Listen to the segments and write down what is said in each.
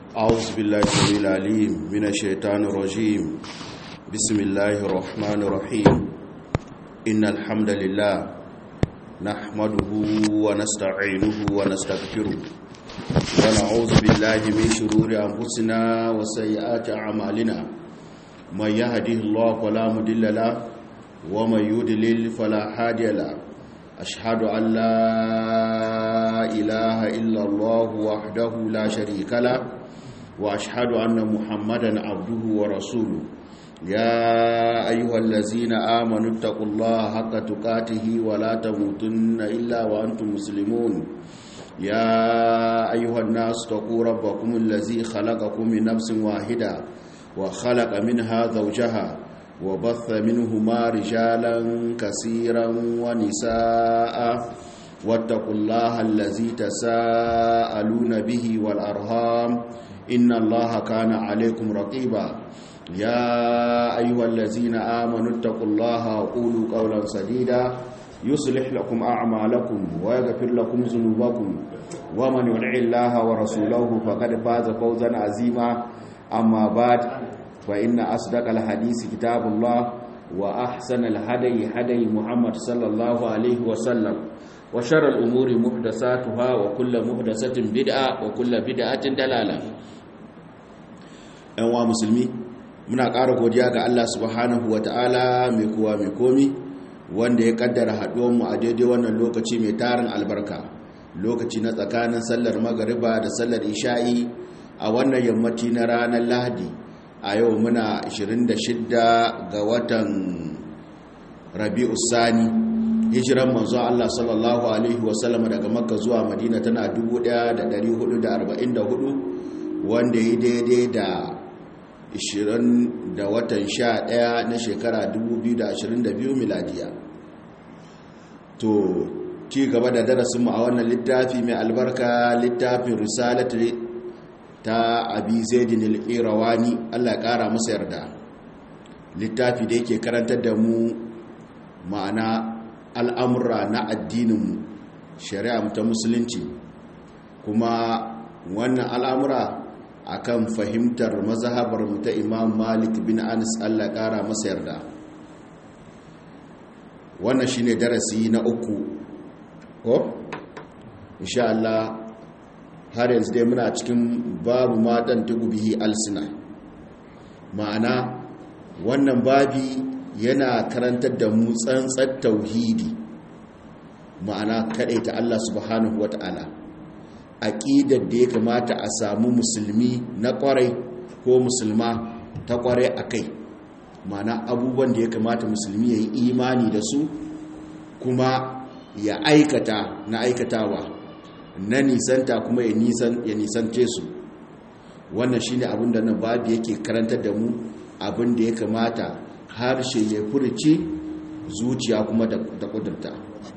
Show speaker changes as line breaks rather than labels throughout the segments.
أعوذ بالله السميع العليم من الشيطان الرجيم بسم الله الرحمن الرحيم إن الحمد لله نحمده ونستعينه ونستغفره ونعوذ بالله من شرور أنفسنا وسيئات أعمالنا من يهده الله فلا مضل له ومن يضلل فلا هادي له أشهد أن لا إله إلا الله وحده لا شريك له وأشهد أن محمدا عبده ورسوله يا أيها الذين آمنوا اتقوا الله حق تقاته ولا تموتن إلا وأنتم مسلمون يا أيها الناس اتقوا ربكم الذي خلقكم من نفس واحدة وخلق منها زوجها وبث منهما رجالا كثيرا ونساء واتقوا الله الذي تساءلون به والأرهام إن الله كان عليكم رقيبا يا أيها الذين آمنوا اتقوا الله وقولوا قولا سديدا يصلح لكم أعمالكم ويغفر لكم ذنوبكم ومن يطع الله ورسوله فقد فاز فوزا عظيما أما بعد فإن أصدق الحديث كتاب الله وأحسن الهدي هدي محمد صلى الله عليه وسلم وشر الأمور محدثاتها وكل محدثة بدعة وكل بدعة دلالة أنواع مسلمي muna ƙara godiya ga Allah subhanahu wata'ala mai kowa mai komi wanda ya kaddara haɗuwanmu a daidai wannan lokaci mai tarin albarka lokaci na tsakanin sallar magariba da sallar isha'i a wannan yammaci na ranar lahadi a yau muna 26 ga watan rabi'u sani hijiran manzon Allah sallallahu alaihi wasallam daga makka zuwa madina tana 1444 wanda ya daidai da 20 da watan 11 na shekara 2022 miladiya to ci gaba da darasinmu a wannan littafi mai albarka littafin risalatu ta abi zaidin al-qirawani Allah ya kara masa yarda littafi da yake karantar da mu ma'ana al'amura na addinin shari'a ta musulunci kuma wannan al'amura akan fahimtar mazhabar mu ta Imam Malik bin Anas Allah ya kara masa yarda wannan shine darasi na uku ko insha Allah har yanzu dai muna cikin babu matan bihi alsina ma'ana wannan babi yana karantar da mu tsantsar tauhidi ma'ana ta Allah subhanahu wata'ala aqidar da ya kamata a samu musulmi na kwarai ko musulma ta kwarai akai ma'ana abubuwan da ya kamata musulmi ya yi imani da su kuma ya aikata na aikatawa na nisanta kuma ya nisan ya nisance su wannan shine abin da nan babu yake karantar da mu abin da ya kamata harshe ya furci zuciya kuma da kudurta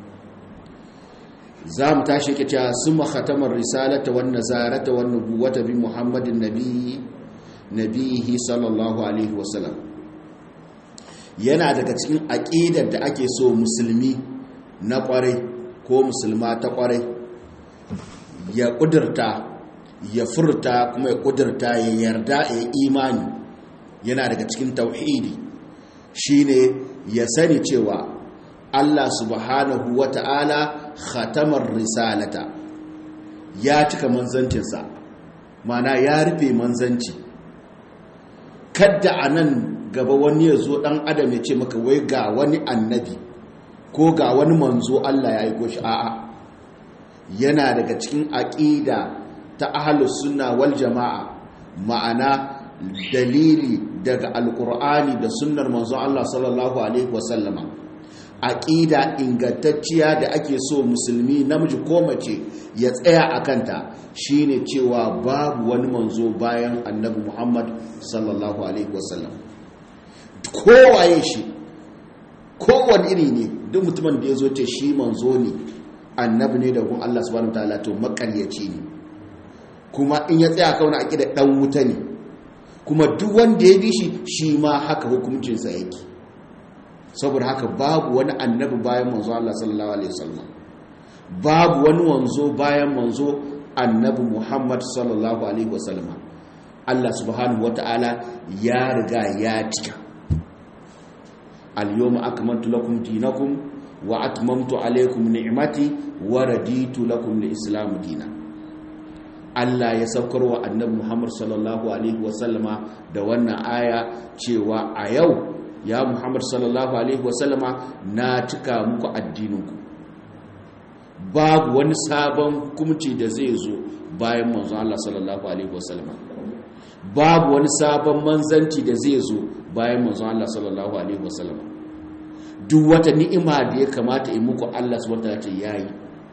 za mu tashi ke cewa sun makhatamar risalata wan nazarata wan nubuwata bi muhammadin nabi nabihi sallallahu alaihi wasallam yana daga cikin aqidar da ake so musulmi na kwarai ko musulma ta kwarai ya kudurta ya furta kuma ya kudurta ya yarda ya imani yana daga cikin tauhidi shine ya sani cewa Allah subhanahu wata'ala khatamar risalata ya cika manzancinsa mana ya rufe manzanci kadda a nan gaba wani ya zo ɗan adam ya ce maka wai ga wani annabi ko ga wani manzo Allah ya yi ko shi a'a yana daga cikin aƙida ta ahalus sunna wal jama'a ma'ana dalili daga alkur'ani da sunnar manzon Allah sallallahu alaihi wasallama aqida ingantacciya da ake so musulmi namiji ko mace ya tsaya a kanta shine cewa babu wani manzo bayan annabi Muhammad sallallahu alaihi wasallam kowaye shi kowane iri ne duk mutumin da ya zo ce shi manzo ne annabi ne da gun Allah subhanahu wataala to makaryaci ne kuma in ya tsaya kauna aqida dan wuta ne kuma duk wanda ya bi shi shi ma haka hukuncinsa yake saboda haka babu wani annabi bayan manzo Allah sallallahu alaihi wasallam babu wani wanzo bayan manzo annabi Muhammad sallallahu alaihi wasallam Allah subhanahu wata'ala ya riga ya cika al-yawma akmaltu lakum dinakum wa atmamtu alaykum ni'mati wa raditu lakum al-islam dinan Allah ya saukar wa annabi Muhammad sallallahu alaihi wasallama da wannan aya cewa a yau ya Muhammad sallallahu alaihi wasallama na cika muku addininku babu wani sabon hukunci da zai zo bayan manzon Allah sallallahu alaihi wasallama babu wani sabon manzanci da zai zo bayan manzon Allah sallallahu alaihi wasallama duk wata ni'ima da ya kamata in muku Allah subhanahu wa ta'ala yayi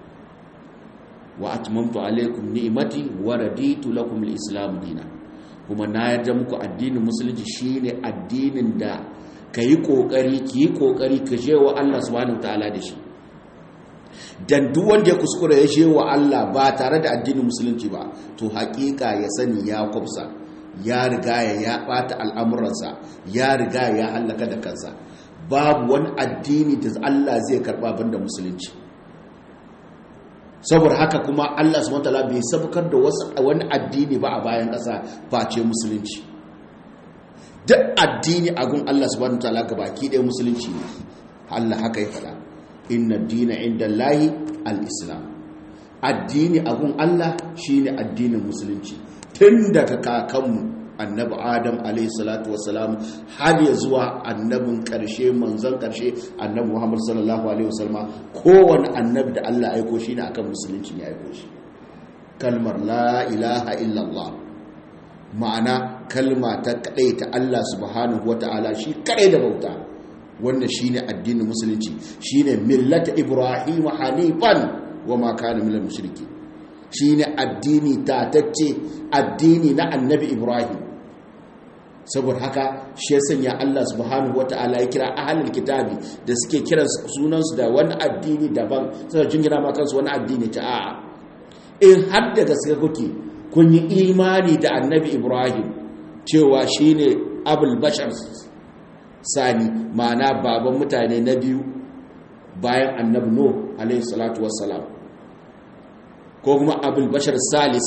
wa atmamtu alaikum ni'mati wa raditu lakum al-islam dinan kuma na yarda muku addinin musulunci shine addinin da kayi kokari ki kokari ka je wa Allah subhanahu wataala da shi dan duk wanda ya kuskura ya je wa Allah ba tare da addinin musulunci ba to hakika ya sani ya kwafsa ya riga ya ya bata al'amuransa ya riga ya halaka da kansa babu wani addini da Allah zai karba banda musulunci saboda haka kuma Allah subhanahu wataala bai sabkar da wasu wani addini ba a bayan ƙasa face musulunci duk addini a gun Allah subhanahu wataala ga baki ɗaya musulunci ne Allah haka ya faɗa inna dina inda Allahi al-islam addini a gun Allah shine addinin musulunci tun daga kakanmu annabi adam alayhi salatu wassalam har ya zuwa annabin karshe manzon karshe annabi muhammad sallallahu alaihi wasallam kowane annabi da Allah aiko shi ne akan musulunci ne aiko shi kalmar la ilaha illallah ma'ana kalma ta kadai ta Allah subhanahu wata'ala shi kadai da bauta wannan shine addinin musulunci shine millata ibrahim hanifan wa ma kana minal mushriki shine addini tatacce addini na annabi ibrahim saboda haka shi ya sanya Allah subhanahu wata'ala ya kira ahlul kitabi da suke kiran sunansu da wani addini daban sai jingina ma kansu wani addini ta a'a in har da gaske kuke kun yi imani da annabi Ibrahim cewa shine abul bashar sani ma'ana baban mutane na biyu bayan annabi Nuh alaihi salatu wassalam ko kuma abul bashar salis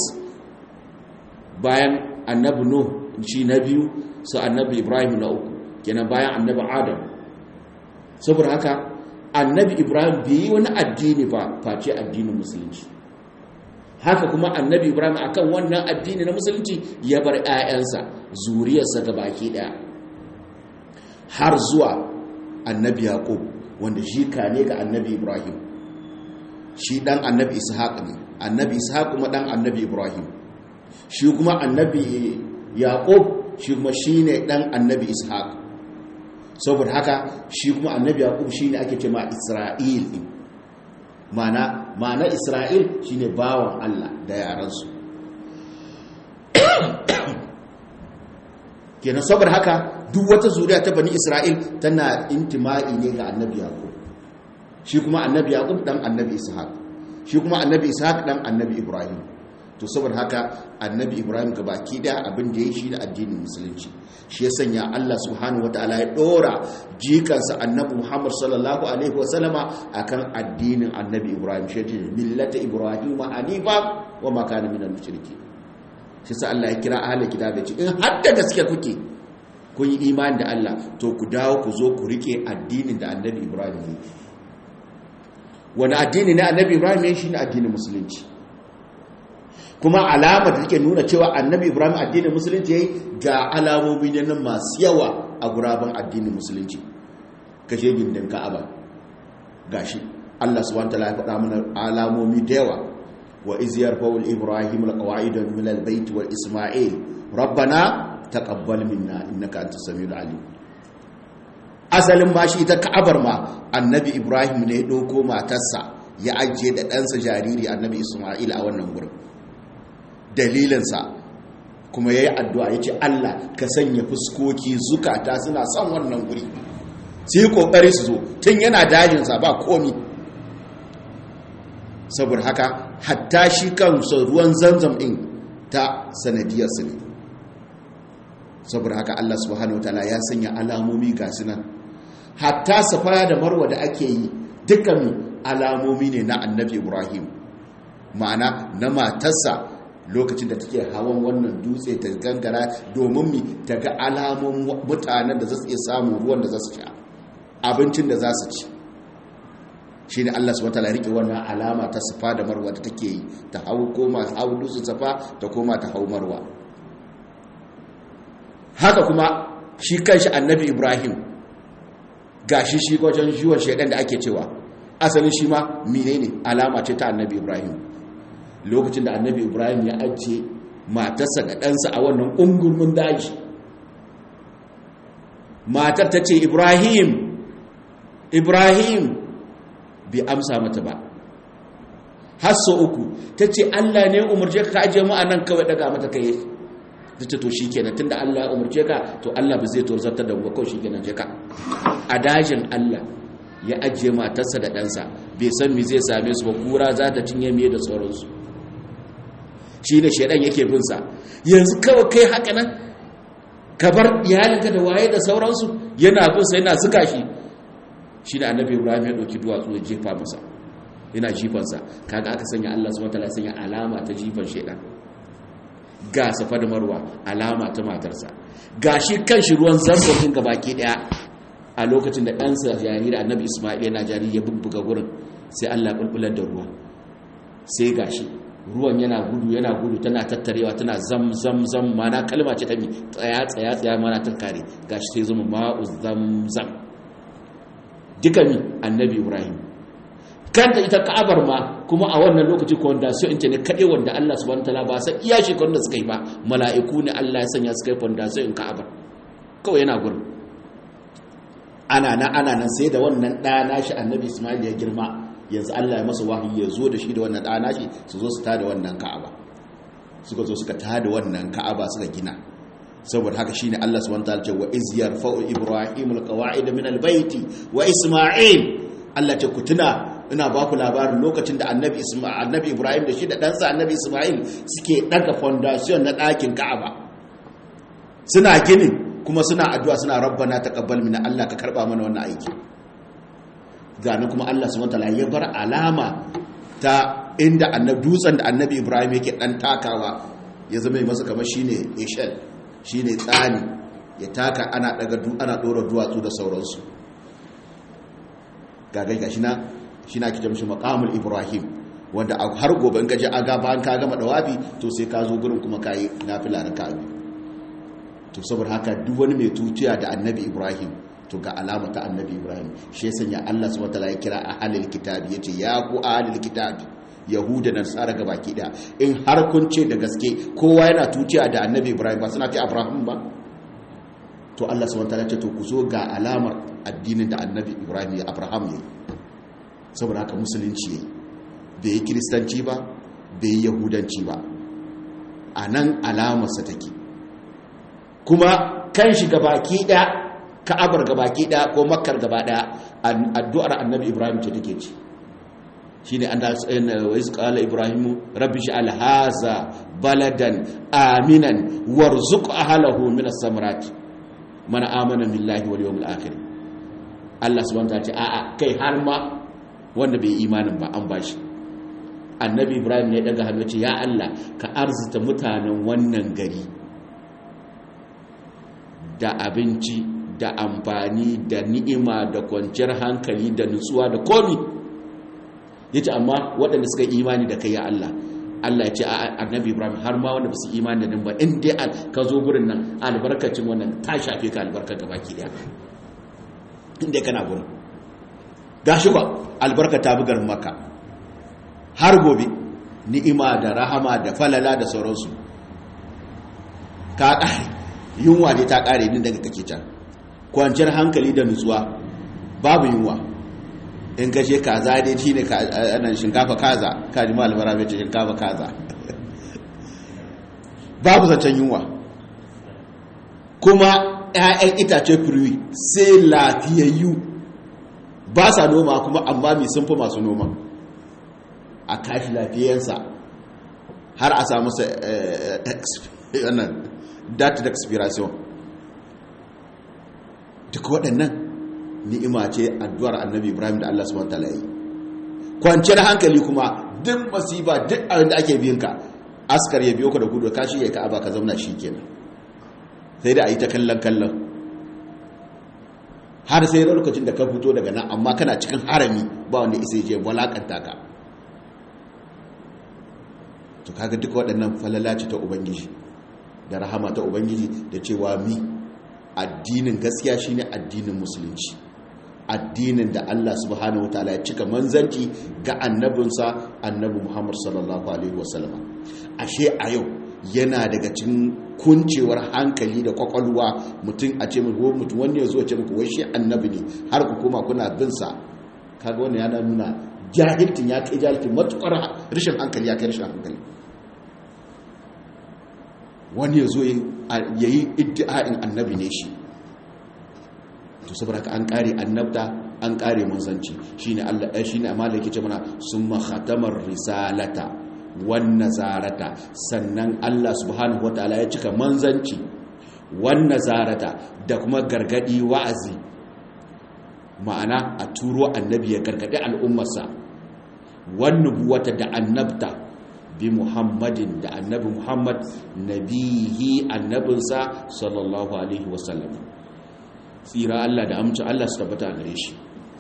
bayan annabi Nuh shi na biyu su annabi ibrahim na uku kenan bayan annabi adam saboda haka annabi ibrahim bai yi wani addini ba face addinin musulunci haka kuma annabi ibrahim akan wannan addini na musulunci ya bar 'ya'yansa zuriyarsa ga baki daya har zuwa annabi yaqub wanda shi ka ne ga annabi ibrahim shi dan annabi ishaq ne annabi ishaq kuma dan annabi ibrahim shi kuma annabi yaqub shi kuma shi ne ɗan annabi ishaq saboda haka shi kuma annabi yaqub shi ne ake ce ma isra'il ɗin mana mana isra'il shi ne bawan allah da yaransu kenan saboda haka duk wata zuriya ta bani isra'il tana intima'i ne ga annabi yaqub shi kuma annabi yaqub ɗan annabi ishaq shi kuma annabi ishaq ɗan annabi ibrahim to saboda haka annabi ibrahim ga baki daya abin da ya shi da addinin musulunci shi ya sanya allah subhanahu wataala ya dora jikansa annabi muhammad sallallahu alaihi wasallama akan addinin annabi ibrahim shi ce millata ibrahim hanifa wa ma kana minal mushriki shi sa allah ya kira ahli kitab ya ce in har da gaske kuke kun yi imani da allah to ku dawo ku zo ku rike addinin da annabi ibrahim ne wani addini na annabi ibrahim ne shine addinin musulunci kuma alama da take nuna cewa annabi ibrahim addinin musulunci yayi ga alamomi ne nan masu yawa a guraben addinin musulunci kashe gindin ka'aba gashi Allah subhanahu wataala ya faɗa mana alamomi da yawa wa iz yarfa'u ibrahim alqawaid min albayt wal isma'il rabbana taqabbal minna innaka antas samiul alim asalin ma shi ita ka'abar ma annabi ibrahim ne ya ɗauko matarsa ya ajiye da ɗansa jariri annabi isma'il a wannan gurin dalilinsa kuma ya yi addu'a ya ce Allah ka sanya fuskoki zukata suna son wannan guri su yi ƙoƙari su zo tun yana dajinsa ba komi saboda haka hatta shi kansa ruwan zanzam ɗin ta sanadiyarsu ne saboda haka Allah subhanahu wa ta'ala ya sanya alamomi ga nan hatta safaya da marwa da ake yi dukkan alamomi ne na annabi ibrahim ma'ana na matarsa lokacin da take hawan wannan dutse ta gangara domin mi ta ga alamun mutanen da za su iya samun ruwan da za su sha abincin da za su ci shi ne Allah su wata riƙe wannan alama ta safa da marwa da take yi ta hau koma hau dutsen safa ta koma ta hau marwa haka kuma shi kanshi annabi ibrahim gashi shi wajen jiwon shaidan da ake cewa asalin shi ma menene alama ce ta annabi ibrahim lokacin da annabi ibrahim ya ajiye matarsa da ɗansa a wannan ungurmin daji matar ta ce ibrahim ibrahim bai amsa mata ba hasso uku ta ce allah ne umarce ka ajiye mu a nan kawai daga mata kai ta ce to shi kenan tun da allah ya umarce ka to allah ba zai torzartar da kawai shi kenan je ka a dajin allah ya ajiye matarsa da ɗansa bai san mi zai same su ba kura za ta cinye miye da sauransu shi ne shaidan yake binsa yanzu kawai kai haka nan ka bar iyalinka da waye da sauransu yana binsa yana zuga shi shi ne annabi ibrahim ya ɗauki duwatsu ya jefa masa yana jifansa kaga aka sanya allah su wata sanya alama ta jifan shaidan ga safa da marwa alama ta matarsa ga shi kan shi ruwan zanzan ga baki daya a lokacin da ɗansa jariri annabi ismail yana jariri ya bubbuga gurin sai allah bulbular da ruwa sai ga shi ruwan yana gudu yana gudu tana tattarewa tana zam zam zam mana kalma ce ta mi tsaya tsaya tsaya mana ta kare gashi sai zama ma'u zam zam duka mi annabi ibrahim kanta ita ka'abar ma kuma a wannan lokaci ko wanda sai inta ne kade wanda Allah subhanahu wataala ba sai iya shi da suka yi ba mala'iku ne Allah ya sanya suka yi wanda sai in ka'abar kawai yana gurin ana nan ana nan sai da wannan ɗa nashi annabi Ismail ya girma yanzu Allah ya masa wahayi ya zo da shi da wannan ɗa nashi su zo su tada wannan ka'aba suka zo suka tada wannan ka'aba suka gina saboda haka shine Allah subhanahu wataala ce wa iz yarfa'u ibrahimul qawa'id min albayti wa isma'il Allah ce ku tuna ina ba ku labarin lokacin da annabi annabi ibrahim da shi da ɗansa annabi ismail suke ɗaga foundation na ɗakin ka'aba suna ginin kuma suna addu'a suna rabbana taqabbal minna Allah ka karba mana wannan aiki ganin kuma Allah subhanahu wataala ya bar alama ta inda annabi dutsen da annabi ibrahim yake dan takawa ya zama masa kamar shine ishal shine tsani ya taka ana daga ana dora duwatsu da sauransu gagai gashi na shi na kike mishi maqamul ibrahim wanda har gobe in gaje aga bayan ka gama dawabi to sai ka zo gurin kuma kai nafila raka'a to saboda haka duk wani mai tuciya da annabi ibrahim to ga alama ta annabi ibrahim shi ya sanya Allah subhanahu wataala ya kira ahlul kitabi yace ya ku ahlul kitabi yahuda da nasara ga baki da in har kun ce da gaske kowa yana tuciya da annabi ibrahim ba suna ce abraham ba to Allah subhanahu wataala ce to ku zo ga alamar addinin da annabi ibrahim ya abraham ya saboda haka musulunci ya bai yi kiristanci ba bai yi yahudanci ba a nan alamarsa take kuma kan shi gabaki ɗaya ka'abar gabaki ɗaya ko makkar gaba ɗaya addu'ar annabi ibrahim ce take ci shi ne an da wa yi ƙala ibrahimu rabbi shi alhaza baladan aminan warzuk ahalahu min as-samrat man amana billahi wal yawmil akhir Allah subhanahu wa ta'ala ce a'a kai har ma wanda bai imanin ba an bashi annabi ibrahim ne daga hannu ce ya Allah ka arzita mutanen wannan gari da abinci da amfani da ni'ima da kwanciyar hankali da nutsuwa da komi yace amma waɗanda suka imani da kai ya Allah Allah ya ce a annabi Ibrahim har ma wanda ba su imani da nan ba in dai ka zo gurin nan albarkacin wannan ta shafe ka albarka gaba ki daya in dai kana gurin gashi ba albarka ta bugar maka har gobe ni'ima da rahama da falala da sauransu ka ƙare yunwa ne ta ƙare din daga kake can kwanciyar hankali da nutsuwa babu yunwa in kashe kaza dai shi ne anan shinkafa kaza kaji malamara mai ce shinkafa kaza babu zancen yunwa kuma 'ya'yan itace firwi sai lafiyayyu ba sa noma kuma amma mai sun fi masu noma a kashi lafiyansa har a samu data da expiration duk waɗannan ni'ima ce addu'ar annabi ibrahim da allah subhanahu ta'ala yi kwanciyar hankali kuma duk masifa duk abin da ake biyanka askar ya biyo ka da gudu ka shi ya ka'aba ka zauna shi kenan sai da a yi ta kallon kallon har sai lokacin da ka fito daga nan amma kana cikin harami ba wanda isa je walakanta ka to kaga duka waɗannan falalaci ta ubangiji da rahama ta ubangiji da cewa mi addinin gaskiya shine addinin musulunci addinin da Allah subhanahu wataala ya cika manzanci ga annabinsa annabi Muhammad sallallahu alaihi wasallam ashe a yau yana daga cikin kuncewar hankali da kwakwalwa mutum a ce mutum mutum wanda ya zo ce muku wai shi annabi ne har ku koma kuna bin sa kaga wannan yana nuna jahiltin ya kai jahiltin matukar rashin hankali ya kai rashin hankali wani ya zo ya yi iddi'a'in annabi ne shi to saboda ka an kare annabta an kare manzanci shine Allah eh shine amala yake ce mana summa khatamar risalata wan nazarata sannan Allah subhanahu wataala ya cika manzanci wan nazarata da kuma gargadi wa'azi ma'ana a turo annabi ya gargadi al'ummarsa wan nubuwata da annabta bi muhammadin da annabi muhammad nabihi annabinsa sallallahu alaihi wasallam tsira Allah da amince Allah su tabbata a gare shi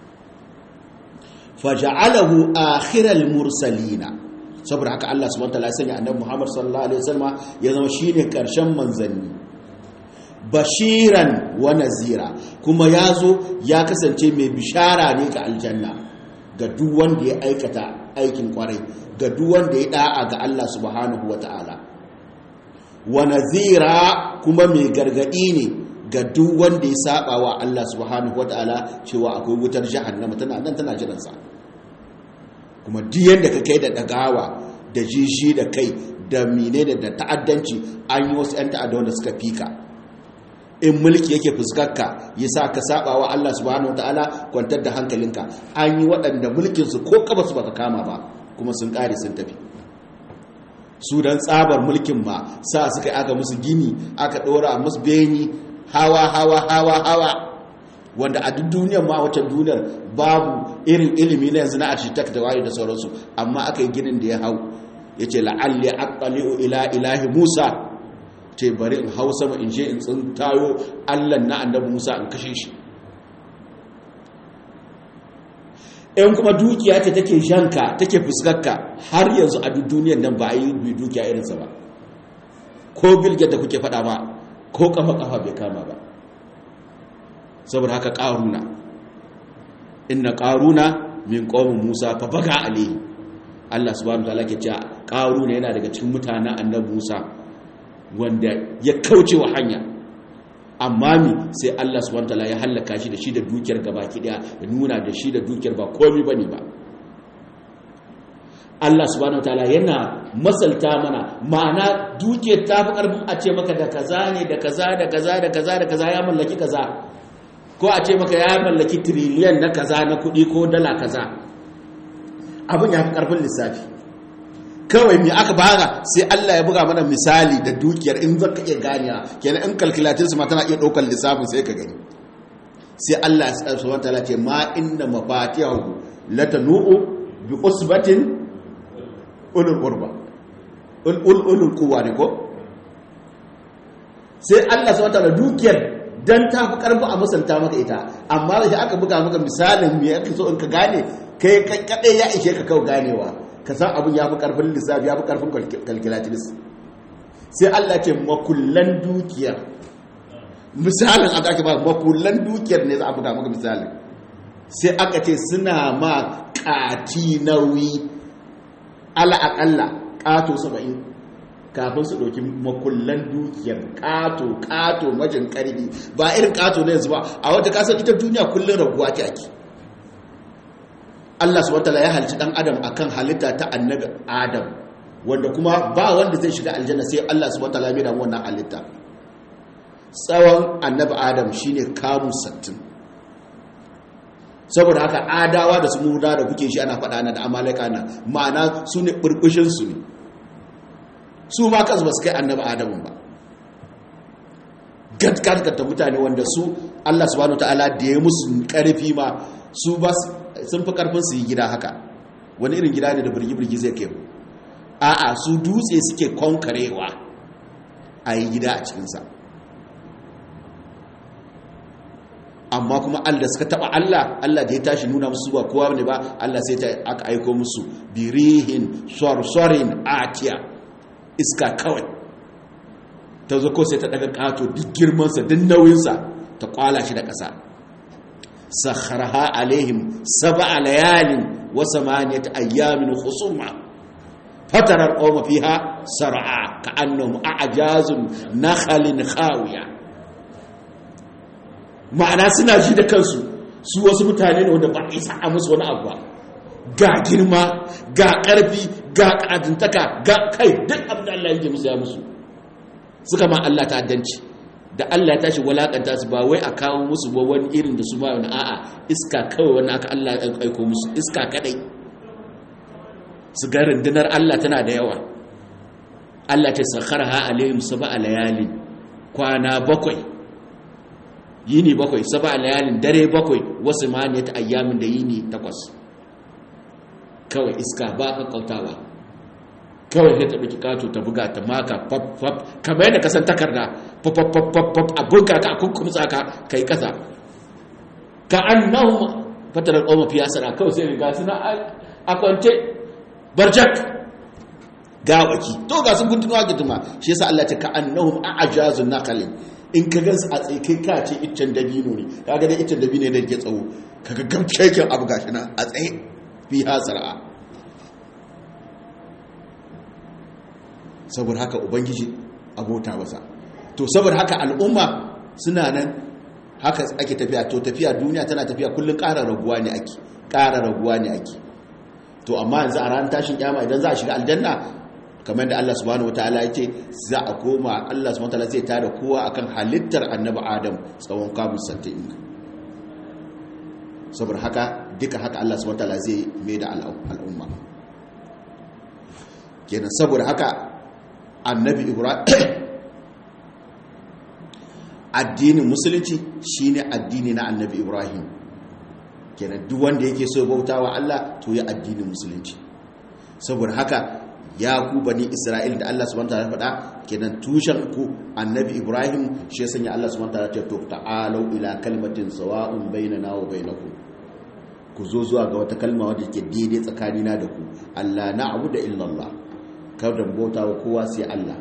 faja'alahu akhiral mursalina saboda haka Allah subhanahu wataala ya sanya annabi Muhammad sallallahu alaihi wasallam ya zama shine karshen manzanni bashiran wa nazira kuma yazo ya kasance mai bishara ne ga aljanna ga duk wanda ya aikata aikin kwarai ga duk wanda ya da'a ga Allah subhanahu wataala wa nazira kuma mai gargadi ne ga duk wanda ya saba wa Allah subhanahu wata'ala cewa akwai wutar jahannama tana nan tana jiransa kuma duk yanda ka kai da dagawa da jishi da kai da mine da ta'addanci an yi wasu 'yan ta'adda wanda suka fika in mulki yake fuskarka ya sa ka saba wa Allah subhanahu wata'ala kwantar da hankalinka an yi waɗanda mulkinsu ko kaba su baka kama ba kuma sun ƙare sun tafi su don tsabar mulkin ma sa suka yi aka musu gini aka ɗora musu beni hawa hawa hawa hawa wanda a duk duniyar ma wata duniyar babu irin ilimi na yanzu na architect da waye da sauransu amma aka yi ginin da ya hau ya ce la'alli aqali'u ila ilahi musa ce bari in hau sama in je in tsintayo allan na annabi musa in kashe shi in kuma dukiya ce take janka take fuskarka har yanzu a duk duniyar nan ba a yi dukiya irinsa ba ko bilgiyar da kuke faɗa ba ko kafa kafa bai kama ba saboda haka ƙaruna inna ƙaruna min ƙomin musa fa baga alayhi Allah subhanahu wataala ke cewa ƙaruna yana daga cikin mutanen annabi musa wanda ya kauce wa hanya amma mi sai Allah subhanahu wataala ya hallaka shi da shi da dukiyar gabaki daya ya nuna da shi da dukiyar ba komai bane ba Allah subhanahu wataala yana masalta mana ma'ana dukiyar ta fi karfin a ce maka da kaza ne da kaza da kaza da kaza da kaza ya mallaki kaza ko a ce maka ya mallaki triliyan na kaza na kuɗi ko dala kaza abin ya fi karfin lissafi kawai mai aka baga sai Allah ya buga mana misali da dukiyar in zaka iya ganiya kenan in kalkulatin su ma tana iya ɗaukar lissafin sai ka gani sai Allah ya subhanahu wataala ce ma inna mafatihahu latanu'u bi usbatin ulul qurba ulul quwwa ne ko sai Allah subhanahu wataala dukiyar dan ta fi karfi a musanta maka ita amma da aka buga maka misalin me yake so in ka gane kai kadai ya ishe ka kawai ganewa ka san abin ya fi karfin lissafi ya fi karfin calculatrice sai Allah ce makullan dukiyar misalin aka ake ba makullan dukiyar ne za a buga maka misalin sai aka ce suna ma kati nauyi ala'akalla kato saba'in kafin su ɗauki makullan dukiyar kato kato majin ƙarfi ba irin kato na yanzu ba a wata kasar ita duniya kullum raguwa ta ake Allah subhanahu wataala ya halci dan adam akan halitta ta annabi adam wanda kuma ba wanda zai shiga aljanna sai Allah subhanahu wataala ya da wannan halitta tsawon annabi adam shine kamu 60 saboda haka adawa da su muda da kuke shi ana faɗa na da amalaka na ma'ana su ne burbushin su ne su ma kansu ba su kai annabi adamun ba gaggata mutane wanda su Allah subhanahu wataala da ya musu karfi ma su ba sun fi karfin su yi gida haka wani irin gida ne da birgi-birgi zai kai a'a su dutse suke konkarewa a yi gida a cikinsa amma kuma Allah suka taba Allah Allah da ya tashi nuna musu ba kowa ne ba Allah sai ta aka aiko musu birihin sorsorin atiya iska kawai ta zo ko sai ta daga kato duk girmansa duk nauyinsa ta kwala shi da ƙasa sakharaha alaihim sab'a layalin wa samaniyat ayyamin khusuma fatarar qawma fiha sar'a ka'annahum a'jazun nakhalin khawiya ma'ana suna ji da kansu su wasu mutane ne wanda ba a isa a musu wani abu ba ga girma ga ƙarfi ga ƙadintaka ga kai duk abin da Allah yake musu ya musu suka ma Allah ta'addanci da Allah ya tashi walakanta su ba wai a kawo musu ba wani irin da su ba wani a'a iska kawai wani aka Allah ya aiko musu iska kadai su ga rundunar Allah tana da yawa Allah ta sakharha alaihim sab'a layalin kwana bakwai yini bakwai saba layalin dare bakwai wasu maniyat ayyamin da yini takwas kawai iska ba ka kautawa kawai sai ta ɗauki kato ta buga ta maka fab fab kamar yadda kasan takarda fab fab fab fab a buga ka a kunkumtsa ka kai kasa ka annahu fatar qawma fi yasara kawai sai ga suna a kwance barjak gawaki to ga sun kuntuwa gituma shi yasa Allah ta ka annahum a'jazun naqalin in ka gansu a tsaye kai ka ce iccen dabino ne kaga dai iccen dabino ne da ke tsawo kaga gamkeken abu gashi nan a tsaye fi hasara saboda haka ubangiji abota masa to saboda haka al'umma suna nan haka ake tafiya to tafiya duniya tana tafiya kullum ƙara raguwa ne ake ƙara raguwa ne ake to amma yanzu a ranar tashin kyama idan za a shiga aljanna kamar da Allah subhanahu wataala ya ce za a koma Allah subhanahu wataala zai tada kowa akan halittar annabi Adam tsawon kamun santin saboda haka duka haka Allah subhanahu wataala zai mai da al'umma kenan saboda haka annabi Ibrahim addinin musulunci shine addini na annabi Ibrahim kenan duk wanda yake so bautawa Allah to ya addinin musulunci saboda haka ya ku bani isra'il da Allah subhanahu wataala faɗa kenan tushen ku annabi ibrahim shi ya sanya Allah subhanahu wataala ce to ta'alu ila kalmatin sawa'un bainana wa bainakum ku zo zuwa ga wata kalma wadda ke daidai tsakanina da ku Allah na'budu illa Allah kada mu bauta wa kowa sai Allah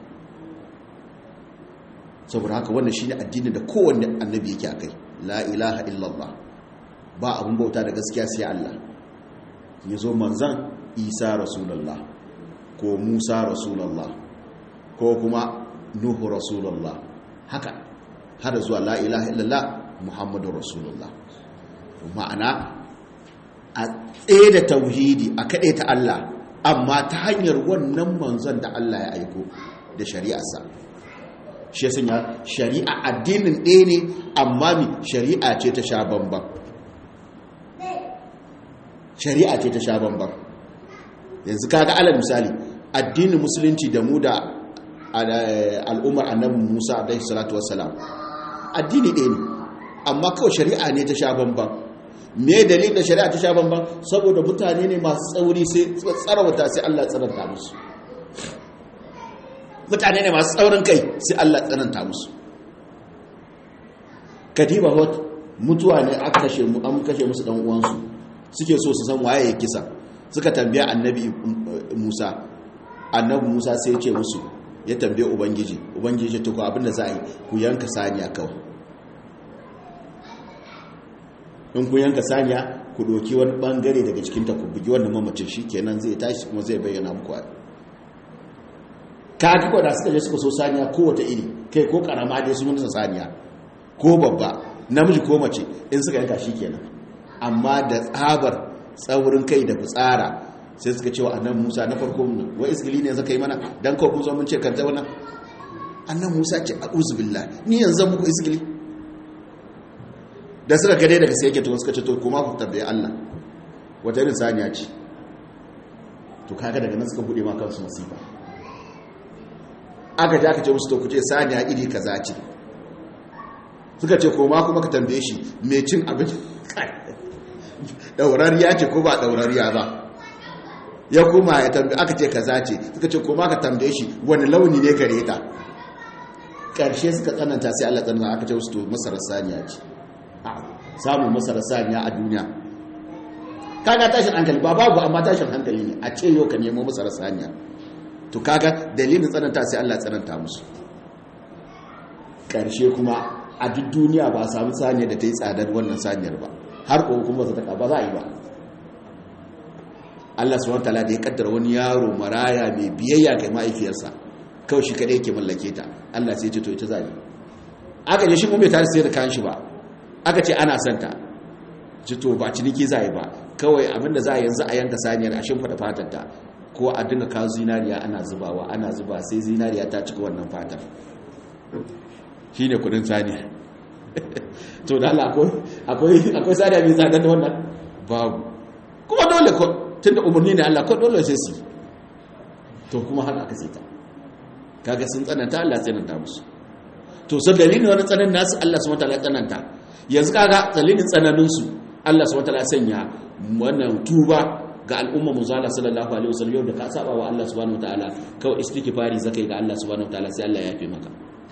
saboda haka wannan shine addinin da kowanne annabi yake akai la ilaha illa Allah ba abun bauta da gaskiya sai Allah yazo manzan Isa rasulullah ko musa rasulallah ko kuma nuhu rasulallah haka har zuwa la ilaha illallah muhammadu rasulallah ma'ana a tsaye da tauhidi a kaɗe ta Allah amma ta hanyar wannan manzon da Allah ya aiko da shari'arsa shi sanya shari'a addinin ɗaya ne amma mi shari'a ce ta sha bambam shari'a ce ta sha bambam yanzu kaga alal misali addinin musulunci da mu da al'ummar annabi Musa alaihi salatu wassalam addini ɗaya ne amma kawai shari'a ne ta sha bamban me dalilin da shari'a ta sha bamban saboda mutane ne masu tsauri sai tsarawata sai Allah tsananta musu mutane ne masu tsaurin kai sai Allah tsananta musu kadiba hot mutuwa ne aka kashe mu an kashe musu dan uwansu suke so su san waye ya kisa suka tambaya annabi Musa annabi Musa sai ya ce musu ya tambaye ubangiji ubangiji to ko abinda za a yi ku yanka saniya kawai in ku yanka saniya ku doki wani bangare daga cikin ta ku bugi wannan mamacin shikenan zai tashi kuma zai bayyana muku a kaga ko da suka je suka so saniya ko wata iri kai ko karama dai sun mutu saniya ko babba namiji ko mace in suka yanka shikenan amma da tsabar tsaurin kai da fitsara sai suka cewa annan musa na farko mun wa isgili ne zaka yi mana dan ko zo mun ce kan zauna annan musa ce a'udhu billahi ni yanzu muku isgili da suka gade daga sai yake to suka ce to kuma ku tabbai Allah wata irin saniya ce to kaga daga nan suka bude ma kansu masifa aka ji aka ce musu to ku ce saniya iri kaza ce suka ce koma kuma ka tambaye shi mai cin abin daurariya ce ko ba daurariya ba ya kuma ya tambaye aka ce kaza ce suka ce kuma ka tambaye shi wani launi ne gare ta karshe suka tsananta sai Allah tsananta aka ce wasu to masarar saniya ce samun masarar saniya a duniya kaga tashin hankali ba babu amma tashin hankali ne a ce yau ka nemo masarar saniya to kaga dalilin tsananta sai Allah tsananta musu karshe kuma a duk duniya ba a samu saniyar da ta yi tsadar wannan saniyar ba har ko kuma ta ba za a yi ba Allah subhanahu wataala da ya kaddara wani yaro maraya mai biyayya ga mahaifiyarsa kawai shi kadai yake mallake ta Allah sai ya ce to ita zai aka je shi kuma bai tare sai da kayan shi ba aka ce ana son ta ji to ba ciniki zai ba kawai abinda za a yanzu a yanka saniyar a shimfida fatar ta ko a dinga kawo zinariya ana zubawa ana zuba sai zinariya ta cika wannan fatar shine kudin saniya to da Allah akwai akwai saniya mai tsada da wannan babu kuma dole ko tunda umarni ne Allah ko dole sai su to kuma haka aka sai ta kaga sun tsananta Allah tsananta musu to sai dalilin wani tsanan nasu Allah subhanahu wataala tsananta yanzu kaga dalilin tsananin su Allah subhanahu wataala sanya wannan tuba ga al'umma muzalla sallallahu alaihi wasallam yau da ka saba wa Allah subhanahu wataala kawai istighfari zakai ga Allah subhanahu wataala sai Allah ya yafe maka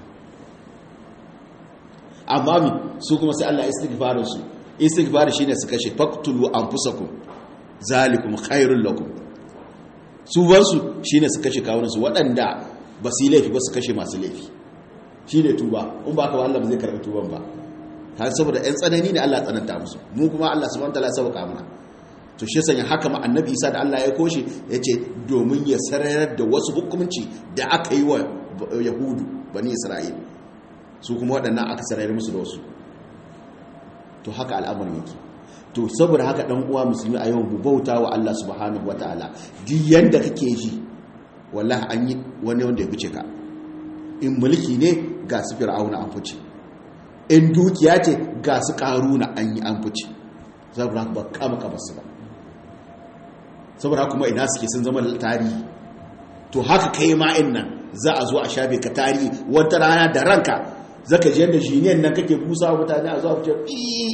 amma mi su kuma sai Allah istighfarin su istighfar shine su kashe faqtulu anfusakum zalikum khairul lakum su wansu shine su kashe kawunan su waɗanda ba su yi laifi ba su kashe masu laifi shine tuba in ba ka ba Allah ba zai karɓi tuban ba har saboda ɗan tsanani ne Allah tsananta musu mu kuma Allah subhanahu wataala ya sauka mana to shi sanya haka ma annabi Isa da Allah ya koshi yace domin ya sararar da wasu hukunci da aka yi wa yahudu bani isra'ila su kuma waɗannan aka sarari musu da wasu to haka al'amarin yake to saboda haka ɗan uwa musulmi a yau mu bauta wa Allah subhanahu wataala duk yanda kake ji wallahi an yi wani wanda ya fice ka in mulki ne ga su fir'auna an fice in dukiya ce ga su karuna an yi an fice saboda haka ba kama kama su ba saboda kuma ina suke sun zama tarihi to haka kai ma nan za a zo a shafe ka tarihi wata rana da ranka zaka je da jiniyan nan kake busa wa mutane a zuwa fice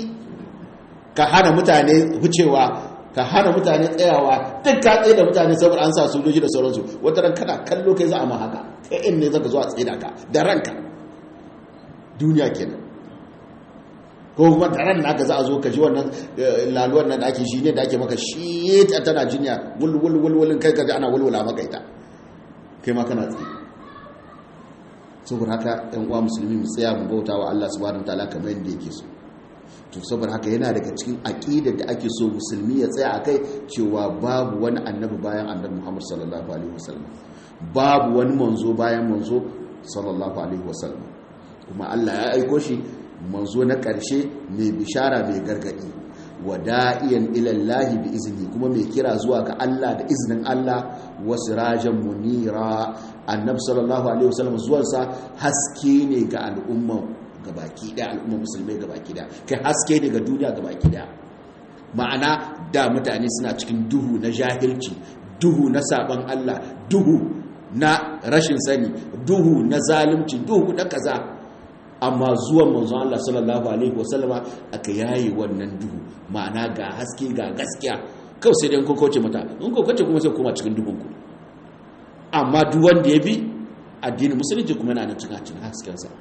ka hana mutane wucewa ka hana mutane tsayawa duk ka tsaye da mutane saboda an sa sojoji da sauransu wata ran kana kallo kai za a ma haka kai in ne zaka zo a tsaye da ka da ranka duniya kenan ko kuma da ran naka za a zo ka ji wannan laluwar nan da ake shi ne da ake maka shi tana jinya wul wul wul wulin kai ka ji ana wulwula maka ita kai ma kana tsaye saboda haka yan uwa musulmi mu tsaya mu bauta wa Allah subhanahu wataala kamar yadda yake so to saboda haka yana daga cikin aqidar da ake so musulmi ya tsaya akai cewa babu wani annabi bayan annabi Muhammad sallallahu alaihi wasallam babu wani manzo bayan manzo sallallahu alaihi wasallam kuma Allah ya aiko shi manzo na ƙarshe mai bishara mai gargadi wada'iyan ilallahi bi izini kuma mai kira zuwa ga Allah da izinin Allah wasu rajan munira annabi sallallahu alaihi wasallam zuwansa haske ne ga al'umma gabaki daya al'umma musulmai gabaki daya kai haske ne ga duniya gabaki daya ma'ana da mutane suna cikin duhu na jahilci duhu na saban Allah duhu na rashin sani duhu na zalunci duhu na kaza amma zuwan manzon Allah sallallahu alaihi wasallama aka yayi wannan duhu ma'ana ga haske ga gaskiya kawai sai dai kun kauce mata in kun kauce kuma sai kuma cikin duhun ku amma duk wanda ya bi addinin musulunci kuma yana cikin cikin hasken sa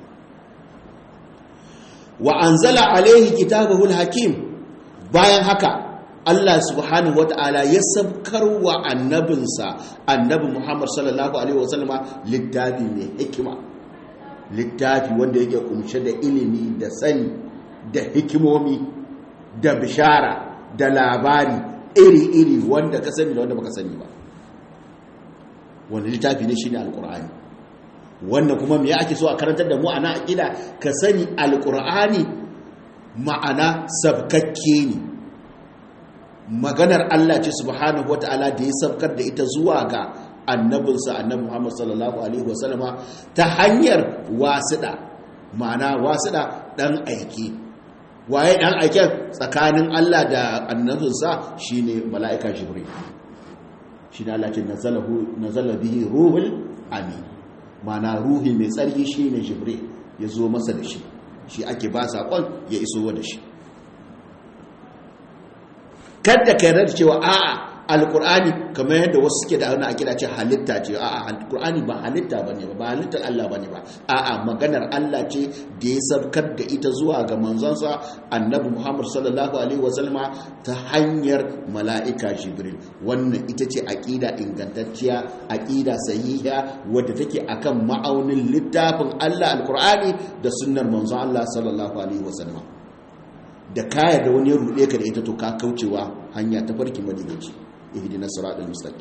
wa anzala alaihi kitabahu alhakim bayan haka Allah subhanahu wata'ala ya sabkar wa annabinsa annabi Muhammad sallallahu alaihi wasallama littafi mai hikima littafi wanda yake kumshe da ilimi da sani da hikimomi da bishara da labari iri-iri wanda ka sani da wanda baka sani ba wanda littafi ne shine alkur'ani wanda kuma me ake so a karantar da mu ana aqida ka sani alkur'ani ma'ana sabkakke ne maganar Allah ce subhanahu wataala da ya sabkar da ita zuwa ga annabinsa annabi Muhammad sallallahu alaihi wasallama ta hanyar wasiɗa ma'ana wasiɗa ɗan aiki waye ɗan aiken tsakanin Allah da annabinsa shine mala'ika jibril shine Allah ce nazala bihi ruhul amin ma'ana ruhi mai tsarki shine jibril ya zo masa da shi shi ake ba saƙon ya iso da shi kada ka yarda cewa a'a alkur'ani kamar yadda wasu suke da wani akida ce halitta ce a'a alkur'ani ba halitta bane ba ba halittar Allah bane ba a'a maganar Allah ce da ya sabkar da ita zuwa ga manzonsa annabi Muhammad sallallahu alaihi wasallama ta hanyar mala'ika Jibril wannan ita ce akida ingantacciya akida sahiha wadda take akan ma'aunin littafin Allah alkur'ani da sunnar manzon Allah sallallahu alaihi wasallama da kaya da wani ya ruɗe ka da ita to ka kaucewa hanya ta farki madigaci ihdina siratal mustaqim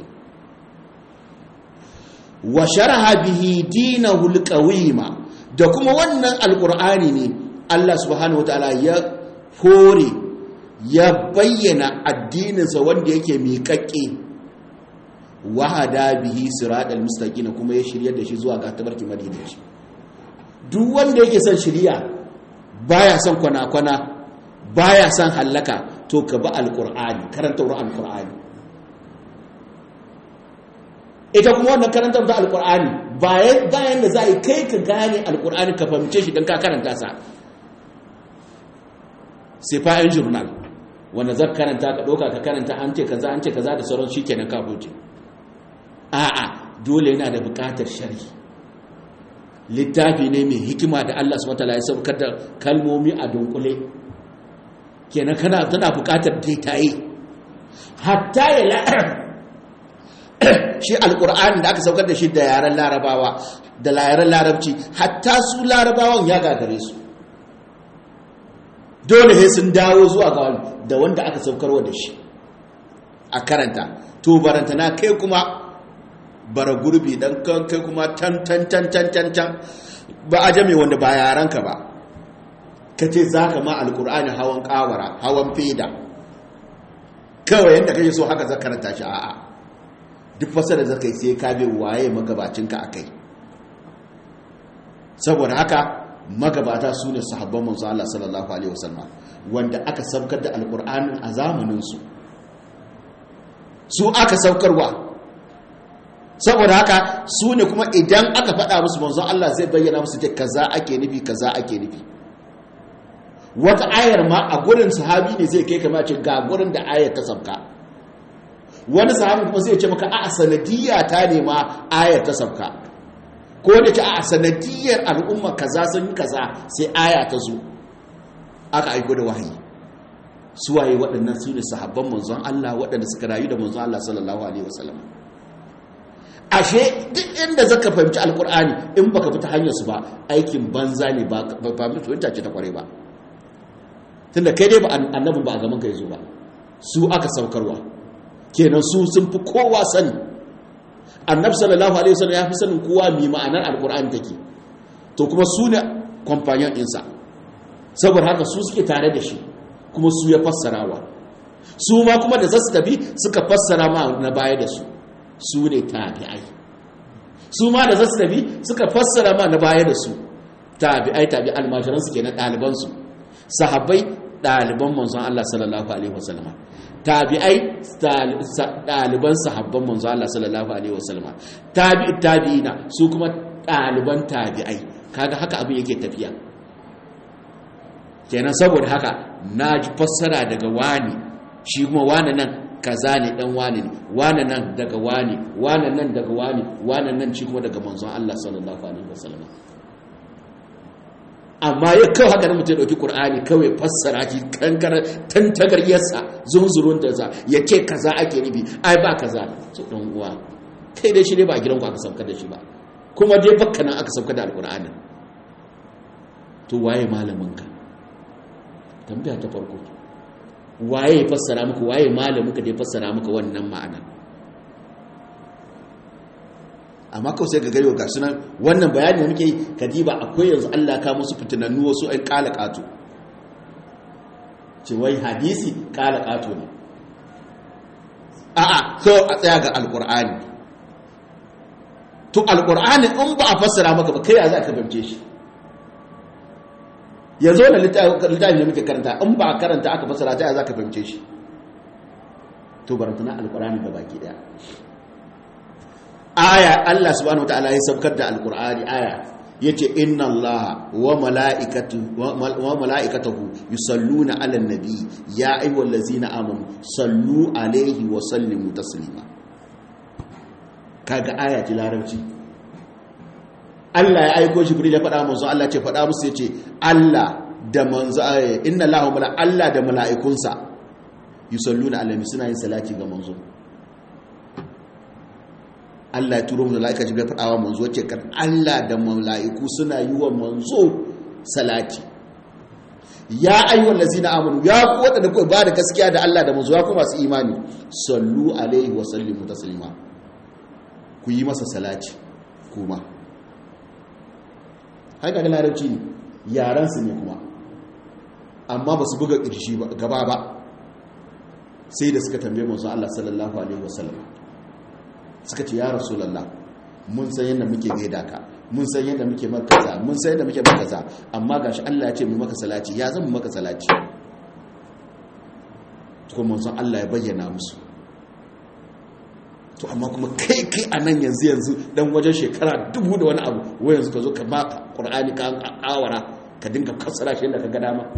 wa sharaha bihi dinahu alqawima da kuma wannan alqur'ani ne Allah subhanahu wataala ya hore ya bayyana addininsa wanda yake miƙaƙƙe wahada bihi siratal mustaqim kuma ya shiryar da shi zuwa ga tabarki madigaci duk wanda yake son shiriya baya son kwana-kwana baya son hallaka to ka ba alkur'ani karanta wurin alkur'ani ita kuma wannan karanta da alkur'ani bayan da za a yi kai ka gane alkur'ani ka fahimce shi don ka karanta sa sai fa'in jurnal wanda za karanta ka ɗauka ka karanta an ce kaza an ce kaza da sauran shi kenan ka huce a'a dole yana da buƙatar shari'i littafi ne mai hikima da Allah subhanahu wa ta'ala ya saukar da kalmomi a dunkule kenan kana tana bukatar daitaye hatta ya la shi alkur'ani da aka saukar da shi da yaren larabawa da yaren larabci hatta su larabawan ya gagare su dole sai sun dawo zuwa ga wani da wanda aka saukarwa da shi a karanta to barantana kai kuma bara gurbi dan kai kuma tan tan tan tan tan tan ba a jame wanda ba yaranka ba ka ce za ka ma alkur'ani hawan kawara hawan feda kawai yadda kake so haka zaka karanta shi a'a duk fasara zaka yi sai ka bi waye magabacinka akai saboda haka magabata su ne sahabban manzo Allah sallallahu alaihi wasallam wanda aka saukar da alkur'anin a zamanin su su aka saukarwa saboda haka su ne kuma idan aka faɗa musu manzo Allah zai bayyana musu ce kaza ake nufi kaza ake nufi wata ayar ma a gurin sahabi ne zai kai kama ce ga gurin da ayar ta sabka wani sahabi kuma zai ce maka a sanadiyya ta ne ma ayar ta sabka ko da ce a sanadiyyar al'umma kaza sun yi kaza sai aya ta zo aka aiko da wahayi suwaye waɗannan su ne sahabban manzon Allah waɗanda suka rayu da manzon Allah sallallahu alaihi wasallam ashe duk inda zaka fahimci alkur'ani in baka bi ta hanyar su ba aikin banza ne ba ba fahimta ce ta kware ba tunda kai dai ba annabin ba a gaban ka yazo ba su aka saukarwa kenan su sun fi kowa sani annab sallallahu alaihi wasallam ya fi sanin kowa mai ma'anar alkur'ani take to kuma su ne companion ɗinsa saboda haka su suke tare da shi kuma su ya fassarawa su ma kuma da zasu tafi suka fassara ma na baya da su su ne tabi'ai su ma da zasu tafi suka fassara ma na baya da su tabi'ai tabi almajiransu kenan ɗalibansu sahabbai ɗaliban manzon Allah sallallahu alaihi wasallama tabi'ai ɗaliban sahabban manzon Allah sallallahu alaihi wasallama tabi'i tabi'ina su kuma ɗaliban tabi'ai kaga haka abin yake tafiya kenan saboda haka na ji fassara daga wani shi kuma wani nan kaza ne dan wani ne wani nan daga wani wani nan daga wani wani nan shi kuma daga manzon Allah sallallahu alaihi wasallama amma ya kawo haka mutum ya ɗauki ƙur'ani kawai fassara shi kankara tantagaryarsa zunzurun da za ya ce kaza ake nufi ai ba kaza su ɗan uwa kai dai shi ne ba a gidanku aka sauka da shi ba kuma dai bakka nan aka sauka da alƙur'anin to waye malaminka tambaya ta farko waye ya fassara muku waye malaminka da ya fassara muka wannan ma'anar amma kawai sai ga gari ga sunan wannan bayani da muke yi kadiba akwai yanzu Allah ka musu fitinannu wasu ai kala kato ce wai hadisi kala kato ne a'a so a tsaya ga alqur'ani to alqur'ani in ba a fassara maka ba kai ya za ka fahimce shi yanzu wannan littafi da muke karanta in ba a karanta aka fassara ta ya za ka fahimce shi to barantana alqur'ani da baki daya aya Allah subhanahu wataala ya saukar da alqur'ani aya yace inna allaha wa mala'ikatu wa mala'ikatahu yusalluna 'alan nabi ya ayyuhallazina amanu sallu alaihi wa sallimu taslima kaga aya ce larabci Allah ya aiko Jibril ya faɗa manzo Allah ce faɗa musu yace Allah da manzo inna Allahu mala Allah da mala'ikunsa yusalluna alaihi suna yin salati ga manzo Allah ya turo mu mala'ika Jibril ya faɗa wa manzo yace kan Allah da mala'iku suna yi wa manzo salati ya ayyuhal ladzina amanu ya ku wadanda ku ba da gaskiya da Allah da manzo ya ku masu imani sallu alaihi wa sallimu taslima ku yi masa salati kuma haka ga larabci ne yaransu ne kuma amma ba su buga ƙirshi gaba ba sai da suka tambaye manzo Allah sallallahu alaihi wasallam suka ce ya rasulullah mun san yadda muke gaida ka mun san yadda muke makaza mun san yadda muke makaza amma gashi Allah ya ce mu maka salati ya zama maka salati to manzo Allah ya bayyana musu to amma kuma kai kai a nan yanzu yanzu dan wajen shekara dubu da wani abu wai yanzu ka zo ka ba ƙur'ani ka awara ka dinga fassara shi yadda ka ga dama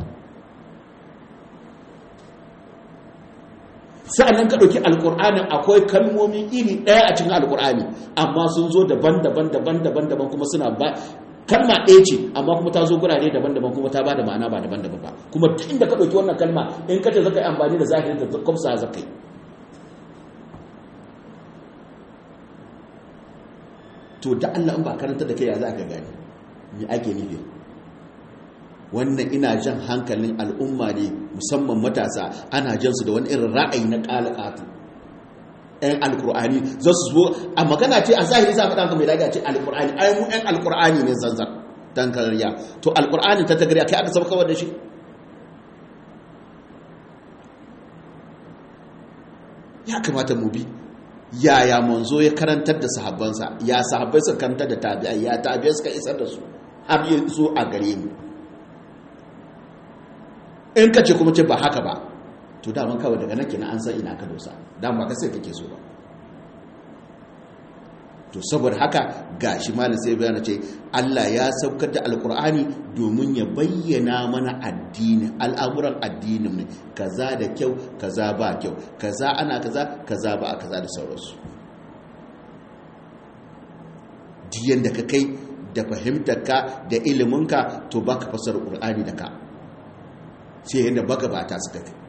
sa'annan ka ɗauki alƙur'anin akwai kalmomi iri ɗaya a cikin alƙur'ani amma sun zo daban-daban daban-daban daban kuma suna ba kalma ɗaya ce amma kuma ta zo gurare daban-daban kuma ta ba da ma'ana ba daban-daban ba kuma duk inda ka ɗauki wannan kalma in ka ce zaka yi amfani da zahirin da kwamsa zaka yi to da Allah in ba karanta da kai ya za ka gani me ake nufi wannan ina jan hankalin al'umma ne musamman matasa ana jan su da wani irin ra'ayi na ƙalaƙatu ɗan alƙur'ani za su zo a magana ce a zahiri za a faɗa mai daga ce alƙur'ani ai mu ɗan alƙur'ani ne zanzan dan karya to alƙur'ani ta tagariya kai aka sauka da shi ya kamata mu bi yaya manzo ya karantar da sahabbansa ya sahabbai suka karantar da tabi'ai ya tabi'ai suka isar da su har yi su a gare mu in ka ce kuma ce ba haka ba to daman kawai daga nake na an san ina ka dosa dama ka sai kake so ba to saboda haka gashi malam sai bayana ce Allah ya saukar da alkur'ani domin ya bayyana mana addini al'amuran addinin ne kaza da kyau kaza ba kyau kaza ana kaza kaza ba kaza da sauransu diyan da ka kai da fahimtarka da iliminka to baka fasar qur'ani da ka sai yadda baka bata suka kai